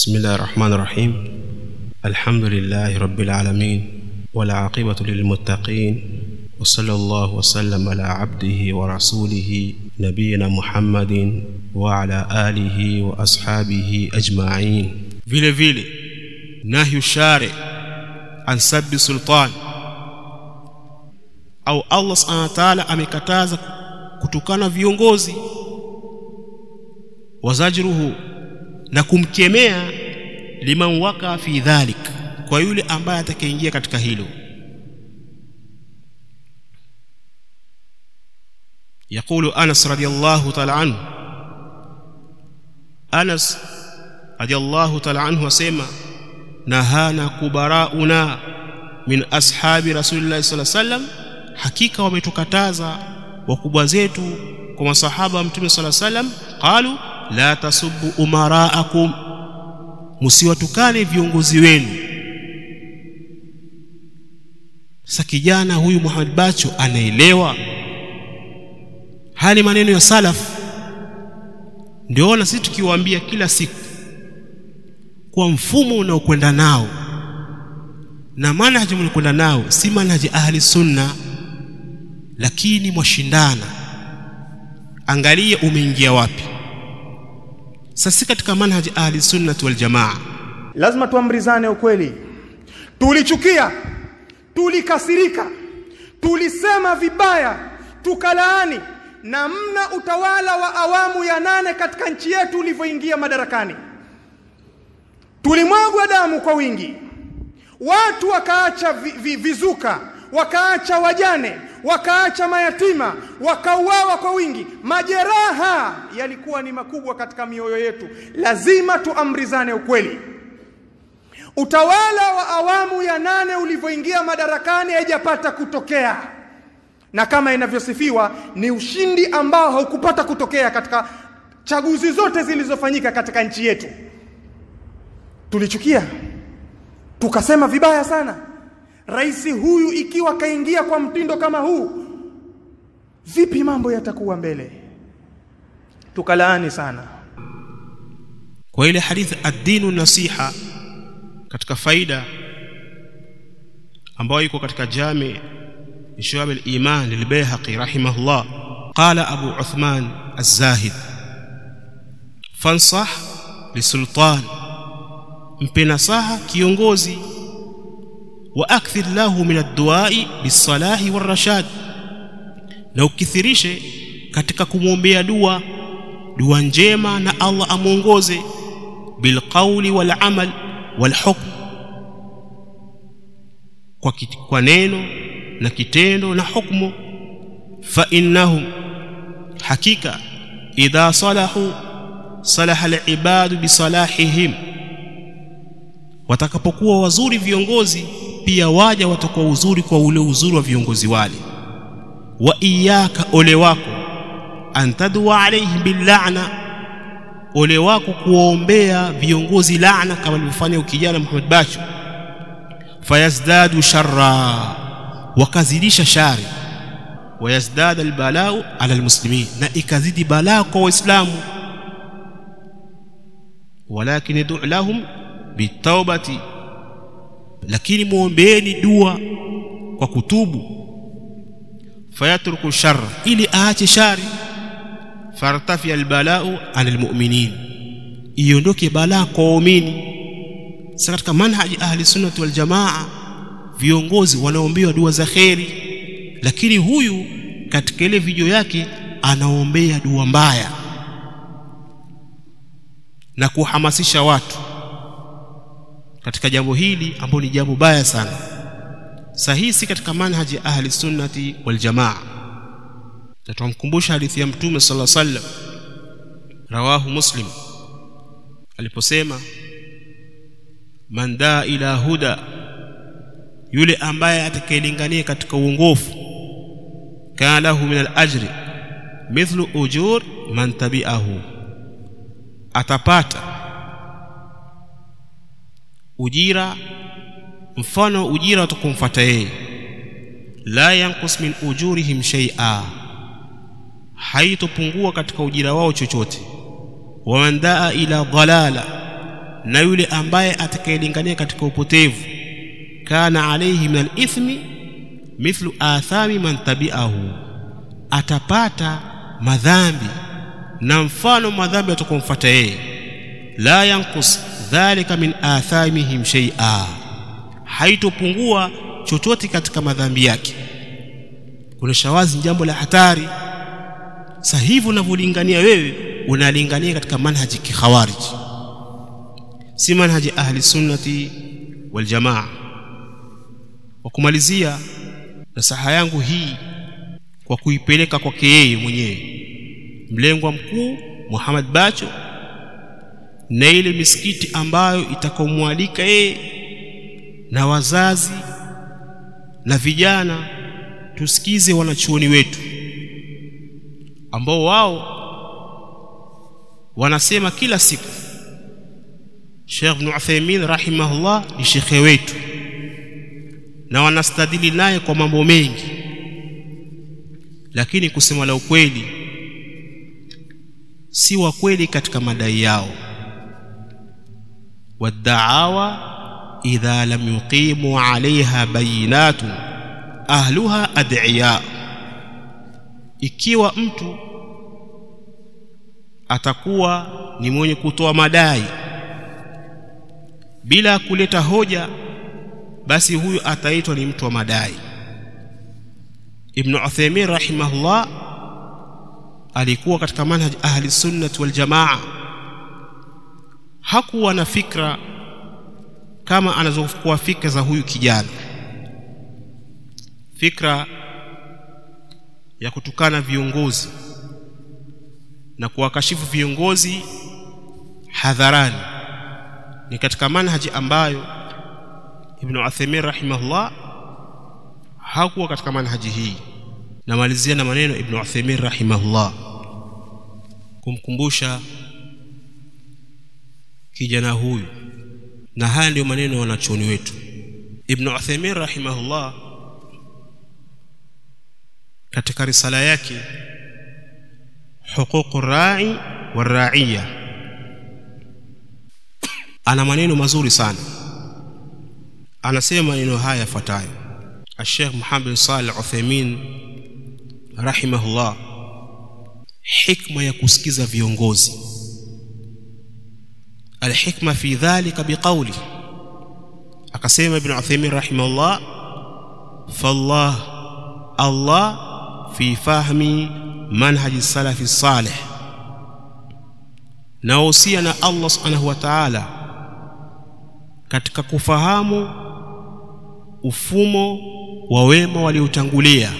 بسم الله الرحمن الرحيم الحمد لله رب العالمين والعاقبة للمتقين وصلى الله وسلم على عبده ورسوله نبينا محمد وعلى آله وأصحابه أجمعين vile vile nahyu shari an sabbi sultan au Allah subhanahu wa ta'ala amekataza kutukana viongozi wazajruhu na kumkemea liman waka fi dhalik kwa yule ambaye atakayeingia katika hilo يقول أنس رضي الله تعالى عنه أنس رضي الله تعالى عنه وسيما نهانا كبراؤنا من أصحاب رسول الله صلى الله عليه وسلم حقيقة wametukataza wakubwa zetu kwa masahaba mtume صلى الله عليه وسلم قالوا la tasubbu umaraakum msiwatukane viongozi wenu sasa kijana huyu Muhammad Bacho anaelewa hali maneno ya salaf ndio na sisi tukiwaambia kila siku kwa mfumo unaokwenda nao na manhaji mnakwenda nao si manhaji ahli sunna lakini mwashindana angalia umeingia wapi sasa katika manhaji ahli sunnati wal jamaa lazima tuamrizane ukweli tulichukia tulikasirika tulisema vibaya tukalaani namna utawala wa awamu ya nane katika nchi yetu ulivyoingia madarakani tulimwagwa damu kwa wingi watu wakaacha vi, vi, vizuka wakaacha wajane wakaacha mayatima wakauawa kwa wingi majeraha yalikuwa ni makubwa katika mioyo yetu lazima tuamrizane ukweli utawala wa awamu ya nane ulivyoingia madarakani haijapata kutokea na kama inavyosifiwa ni ushindi ambao haukupata kutokea katika chaguzi zote zilizofanyika katika nchi yetu tulichukia tukasema vibaya sana rais huyu ikiwa kaingia kwa mtindo kama huu vipi mambo yatakuwa mbele tukalaani sana kwa ile hadithi ad-dinu nasiha katika faida ambayo iko katika jami شعب الإيمان للبيهقي رحمه الله قال أبو عثمان الزاهد فانصح لسلطان mpe nasaha kiongozi wa akthir lahu min ad-duai bis-salahi war-rashad na ukithirishe katika kumwombea dua dua njema na Allah amuongoze bil qawli wal amal wal hukm kwa, kwa neno na kitendo na hukmu fa innahum hakika idha salahu salaha al-ibadu bi salahihim watakapokuwa wazuri viongozi pia waja watakuwa uzuri kwa ule uzuri wa viongozi wale wa iyaka ole wako antadwa alayhi billa'na ole wako kuwaombea viongozi laana kama alivyofanya ukijana Muhammad Bacho fayazdadu sharra wakazidisha shari wayazdada albalau ala almuslimin na ikazidi balaa kwa waislamu walakin yad'u lahum bitaubati lakini muombeeni dua kwa kutubu fayatruku shar ili aache shari fartafi albalau anil mu'minin iondoke balaa kwa waumini sasa katika manhaji ahli sunnati wal jamaa viongozi wanaombewa dua za kheri lakini huyu katika ile video yake anaombea dua mbaya na kuhamasisha watu katika jambo hili ambalo ni jambo baya sana sahihi si katika manhaji ahli sunnati wal jamaa tutamkumbusha hadithi ya mtume sallallahu alaihi wasallam rawahu muslim aliposema man daa ila huda yule ambaye atakayelingania katika uongofu kana lahu min al-ajri mithlu ujur man tabi'ahu atapata ujira mfano ujira utakumfuata yeye la yanqus min ujurihim shay'a haitopungua katika ujira wao chochote waman daa ila dhalala na yule ambaye atakayelingania katika upotevu kana alayhi min alithmi mithlu athami man tabi'ahu atapata madhambi na mfano madhambi atakomfuata yeye la yanqus dhalika min athamihim shay'a haitopungua chochote katika madhambi yake kuna shawazi ni jambo la hatari sasa hivi unavyolingania wewe unalingania katika manhaji kikhawarij si manhaji ahli sunnati wal jamaa kwa kumalizia nasaha yangu hii kwa kuipeleka kwake yeye mwenyewe mlengwa mkuu Muhammad Bacho na ile misikiti ambayo itakomwalika yeye na wazazi na vijana tusikize wanachuoni wetu ambao wao wanasema kila siku Sheikh Ibn Uthaymeen rahimahullah ni shekhe wetu na wanastadili naye kwa mambo mengi lakini kusema la ukweli si wa kweli katika madai yao wadaawa idha lam yuqimu alaiha bayinatun ahluha ad'iya ikiwa mtu atakuwa ni mwenye kutoa madai bila kuleta hoja basi huyu ataitwa ni mtu wa madai Ibn Uthaymeen rahimahullah alikuwa katika manhaj ahli sunnah wal jamaa hakuwa na fikra kama anazokuwa fikra za huyu kijana fikra ya kutukana viongozi na kuwakashifu viongozi hadharani ni katika manhaji ambayo Ibn Uthaymeen rahimahullah hakuwa katika manhaji hii namalizia na maneno Ibn Uthaymeen rahimahullah kumkumbusha kijana huyu na haya ndiyo maneno ya wanachuoni wetu Ibn Uthaymeen rahimahullah katika risala yake huququ rai wa raiya ana maneno mazuri sana anasema maneno haya yafuatayo الشيخ محمد صالح عثيمين رحمه الله حكمة ya kusikiza viongozi الحكمة في ذلك بقوله akasema ibn Uthaymeen rahimahullah fallah Allah fi fahmi manhaji salafi salih nahusia na Allah subhanahu wa ta'ala katika kufahamu ufumo wa wema waliotangulia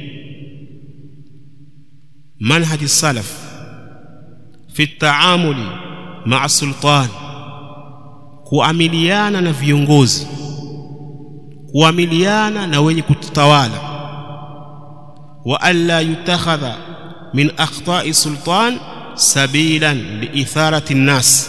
manhaji salaf fi taamuli ma'a sultan kuamiliana na viongozi kuamiliana na wenye kutawala wa alla yutakhadha min akhta'i sultan sabilan liitharati nnas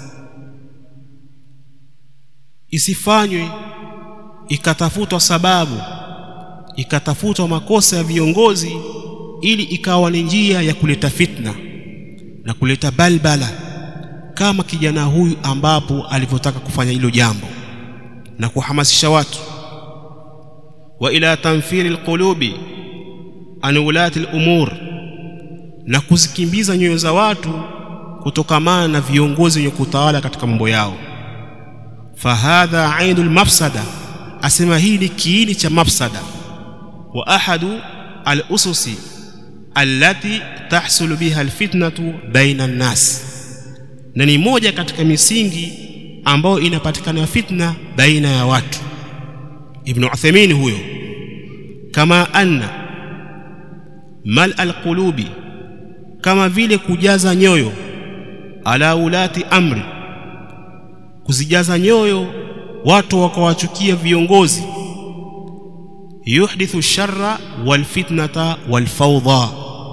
isifanywe ikatafutwa sababu ikatafutwa makosa ya viongozi ili ikawa ni njia ya kuleta fitna na kuleta balbala kama kijana huyu ambapo alivyotaka kufanya hilo jambo na kuhamasisha watu wa ila tanfiri alqulubi an ulati al'umur na kuzikimbiza nyoyo za watu kutokamana na viongozi wenye kutawala katika mambo yao fahadha ainul mafsada asema hii ni kiini cha mafsada wa ahadu al-ususi allati tahsulu biha alfitnatu baina an-nas na ni moja katika misingi ambayo inapatikana fitna baina ya watu ibn Uthaymeen huyo kama anna mal alqulubi kama vile kujaza nyoyo ala ulati amri kuzijaza nyoyo watu wakawachukia viongozi yuhdithu sharra wal fitnata wal fawda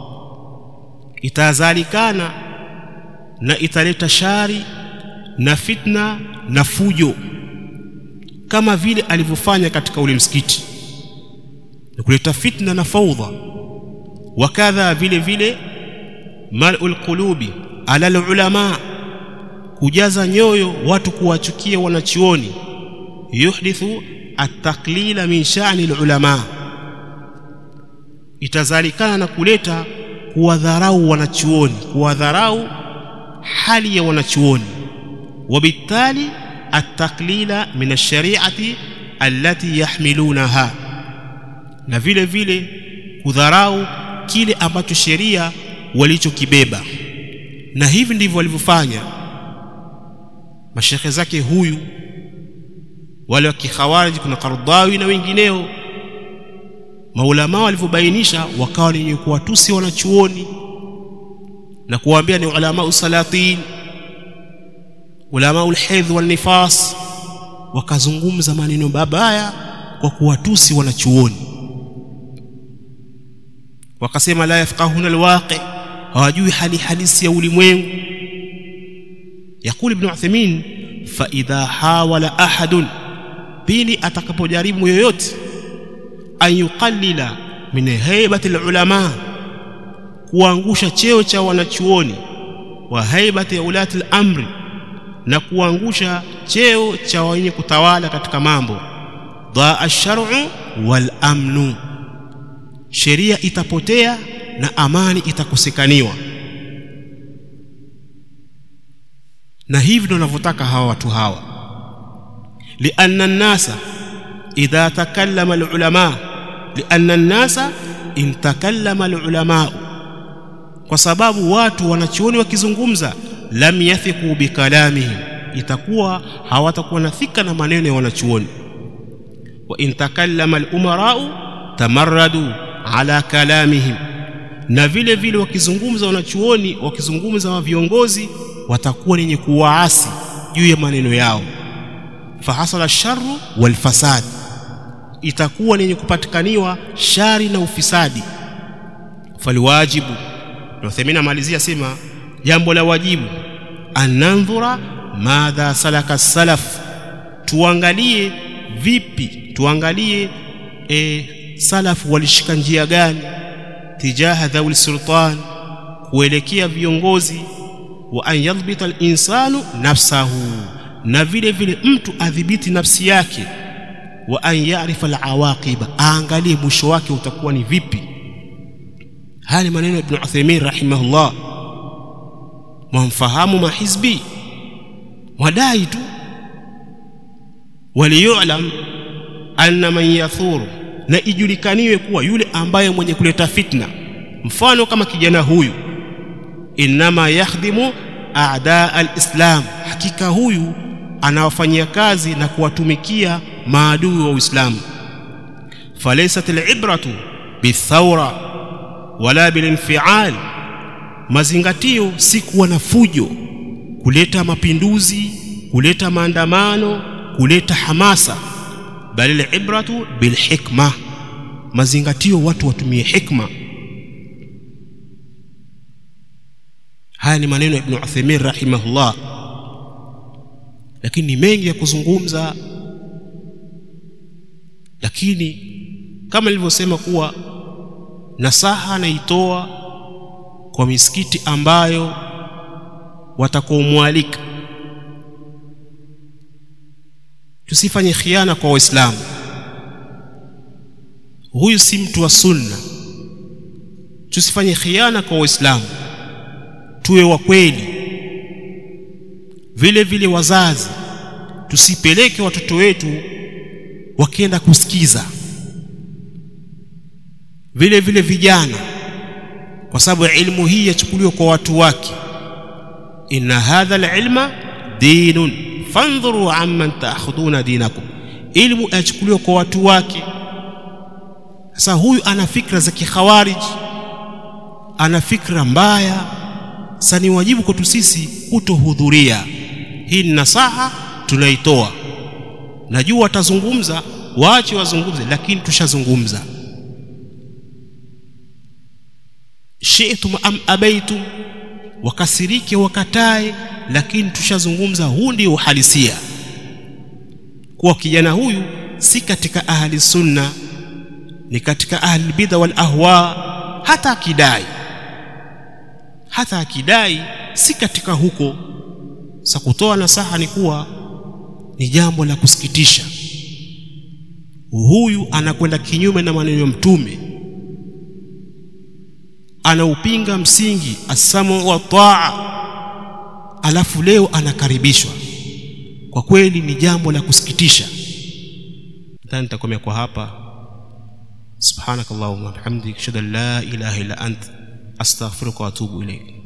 itazalikana na italeta shari na fitna na fujo kama vile alivyofanya katika ule msikiti na kuleta fitna na faudha wakadha vile vile mal'ul qulubi ala ulama kujaza nyoyo watu kuwachukia wanachuoni yuhdithu at-taqlila min sha'ni al-ulama itazalikana na kuleta kuwadharau wanachuoni kuwadharau hali ya wanachuoni وبالتالي التقليل من الشريعه التي يحملونها na vile vile kudharau kile ambacho sheria walichokibeba na hivi ndivyo walivyofanya mashekhe zake huyu wale wa kikhawarij kuna Qardawi na wengineo maulama walivyobainisha wakawa wenye kuwatusi wanachuoni na kuwaambia ni ulama usalatin ulama ulhidh wal nifas wakazungumza maneno mabaya kwa kuwatusi wanachuoni wakasema la yafqahuna alwaqi hawajui hali halisi ya ulimwengu yakuli ibn Uthaymeen fa idha hawala ahadun pili atakapojaribu yoyote an yuqallila min haibati alulama kuangusha cheo cha wanachuoni wa haibati ulati al-amri na kuangusha cheo cha wenye kutawala katika mambo dhaa ash-shar'u wal amnu sheria itapotea na amani itakosekaniwa na hivi ndio wanavyotaka hawa watu hawa lianna an-nasa idha takallama al-ulama lianna an-nasa in takallama al-ulama kwa sababu watu wanachuoni wakizungumza lam yathiqu bikalamihim itakuwa hawatakuwa na thika na maneno ya wanachuoni wa in takallama al-umara'u tamarradu ala kalamihim na vile vile wakizungumza wanachuoni wakizungumza wa viongozi watakuwa wenye kuwaasi juu ya maneno yao fahasala sharru wal fasad itakuwa yenye kupatikaniwa shari na ufisadi faliwajibu Uthaymeen amalizia sema jambo la wajibu anandhura madha salaka salaf tuangalie vipi tuangalie e, salaf walishika njia gani tijaha dhawil sultan kuelekea viongozi wa an yadhbita al-insanu nafsahu na vile vile mtu adhibiti nafsi yake wa an ya'rifa al-awaqiba aangalie mwisho wake utakuwa ni vipi haya ni maneno ya Ibn Uthaymeen rahimahullah mwamfahamu mahizbi mwadai tu waliyulam anna man yathuru na ijulikaniwe kuwa yule ambaye mwenye kuleta fitna mfano kama kijana huyu inma yakhdimu a'da al-islam hakika huyu anawafanyia kazi na kuwatumikia maadui wa Uislamu falaysat al-ibratu bithawra wala bilinfial mazingatio si kuwa na fujo kuleta mapinduzi kuleta maandamano kuleta hamasa bali al-ibratu bilhikma mazingatio watu watumie hikma haya ni maneno ya Ibn Uthaymeen rahimahullah lakini ni mengi ya kuzungumza lakini kama nilivyosema kuwa nasaha naitoa kwa misikiti ambayo watakaomwalika tusifanye khiana kwa waislamu huyu si mtu wa sunna tusifanye khiana kwa waislamu tuwe wa kweli vile vile wazazi tusipeleke watoto wetu wakienda kusikiza vile vile vijana kwa sababu ilmu hii yachukuliwa kwa watu wake inna hadha alilma dinun fandhuru amman ta'khuduna dinakum ilmu yachukuliwa kwa watu wake sasa huyu ana fikra za kikhawarij ana fikra mbaya sasa ni wajibu kwetu sisi kutohudhuria hii ni nasaha tunaitoa najua watazungumza waache wazungumze lakini tushazungumza shi'tum am abaitum wakasirike wakatae lakini tushazungumza huu ndio uhalisia kuwa kijana huyu si katika ahli sunna ni katika ahli bidha wal ahwa hata akidai hata akidai si katika huko sa kutoa nasaha ni kuwa ni jambo la kusikitisha huyu anakwenda kinyume na maneno ya mtume anaupinga msingi asamu wa taa alafu leo anakaribishwa kwa kweli ni jambo la kusikitisha nadhani nitakomea kwa hapa subhanakallahumma wa bihamdika ashhadu an la ilaha illa ant astaghfiruka wa atubu ilayk